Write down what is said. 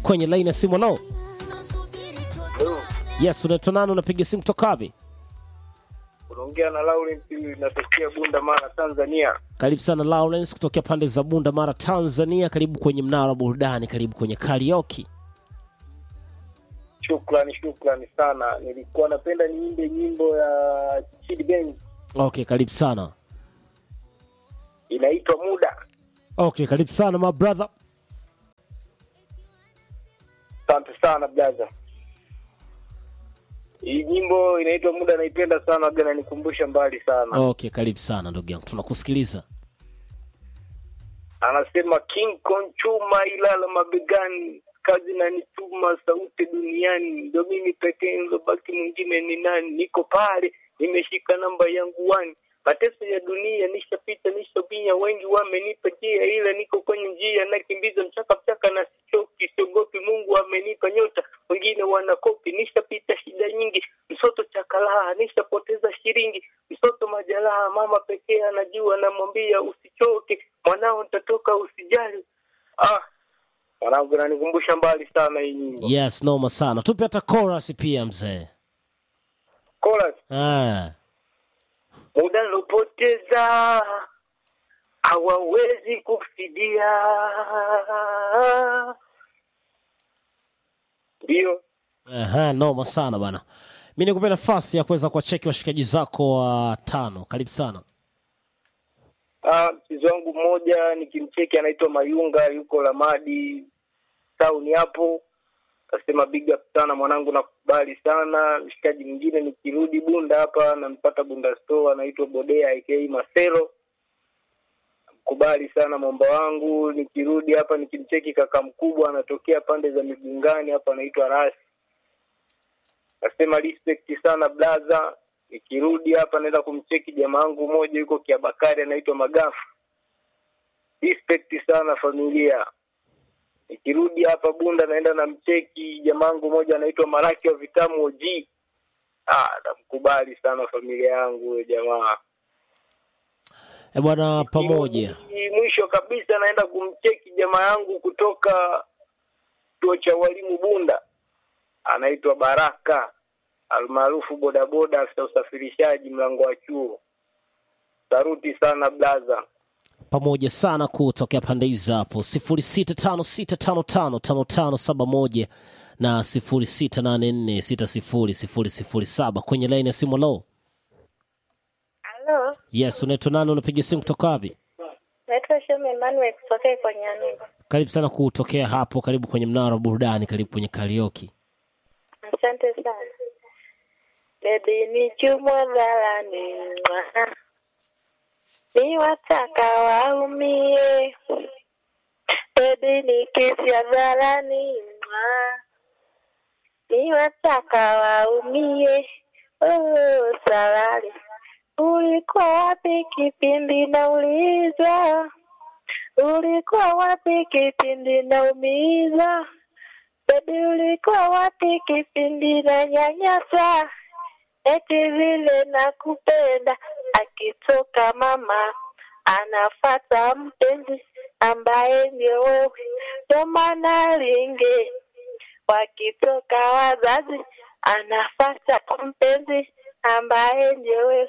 kwenye laini ya simu. Lo, Hello, yes, unaitwa nani? Unapiga simu kutoka wapi? unaongea na Laurent natokea Bunda Mara, Tanzania. Karibu sana Lawrence kutokea pande za Bunda Mara, Tanzania. Karibu kwenye mnara wa burudani, karibu kwenye karaoke. Shukrani, shukrani sana. Nilikuwa napenda niimbe nyimbo ya Chidi Benz Okay, karibu sana. inaitwa Muda. Okay, karibu sana my brother. Asante sana blaza. Hii nyimbo inaitwa Muda, naipenda sana, aga nanikumbusha mbali sana. Okay, karibu sana ndugu yangu, tunakusikiliza. Anasema King Kong chuma ilala mabegani, kazi nanituma sauti duniani, ndo mimi pekee nilobaki, mwingine ni nani? Niko pale nimeshika namba yangu wani, mateso ya dunia nishapita, nishabinya, wengi wamenipa njia, ila niko kwenye njia, nakimbiza mchaka mchaka na sichoki, siogopi, Mungu amenipa nyota, wengine wanakopi, nishapita shida nyingi, msoto chakalaha, nishapoteza shilingi, msoto majalaha, mama pekee anajua, namwambia usichoke, mwanao nitatoka, usijali. Ah, mwanangu, nanikumbusha mbali sana hii nyimbo. Yes, noma sana. Tupe hata chorus pia mzee. Chorus. Ah. muda nilopoteza hawawezi kufidia. Ndio Aha, noma sana bana. Mi nikupe nafasi ya kuweza kuwacheki washikaji zako wa tano. Karibu sana. Ah, mchezo wangu mmoja nikimcheki anaitwa Mayunga, yuko Lamadi town hapo. Kasema big up sana mwanangu, nakubali sana. Mshikaji mwingine nikirudi Bunda hapa nampata Bunda store, anaitwa Bodea aka Masero. Kubali sana mwamba wangu. Nikirudi hapa nikimcheki kaka mkubwa anatokea pande za Migungani hapa, anaitwa Rasi. Nasema respect sana blaza. Nikirudi hapa naenda kumcheki jamaa wangu mmoja yuko Kiabakari anaitwa Magafu. Respect sana familia. Nikirudi hapa Bunda naenda na mcheki jamaa wangu mmoja anaitwa Maraki wa Vitamu OG. Ah, namkubali sana familia yangu huyo jamaa. E bwana, pamoja. Nikirudi Mwisho kabisa naenda kumcheki jamaa yangu kutoka chuo cha walimu Bunda, anaitwa Baraka almaarufu bodaboda, afisa usafirishaji mlango wa chuo. Saruti sana blaza. pamoja sana kutokea pande hizo hapo sifuri sita tano sita tano tano tano tano saba moja na sifuri sita nane nne sita sifuri sifuri sifuri saba kwenye laini ya simu lo Halo, yes unaitwa nani unapiga simu kutoka wapi naitwa Shome Emmanuel kutoka kwa Nyanuga. karibu sana kutokea hapo karibu kwenye mnara wa burudani karibu kwenye karioki Asante sana. Bebi ni chumwa dhalani mwa. ni wataka waumie. Bebi ni kesi ya dhalani mwa. ni wataka waumie. Oh, salali ulikuwa wapi kipindi naulizwa? Ulikuwa wapi kipindi naumiza? Baby ulikuwa wapi kipindi na nyanyasa? Eti vile nakupenda, akitoka mama anafata mpenzi ambaye ndio wewe, ndio maana linge wakitoka wazazi anafata mpenzi ambaye ndio wewe,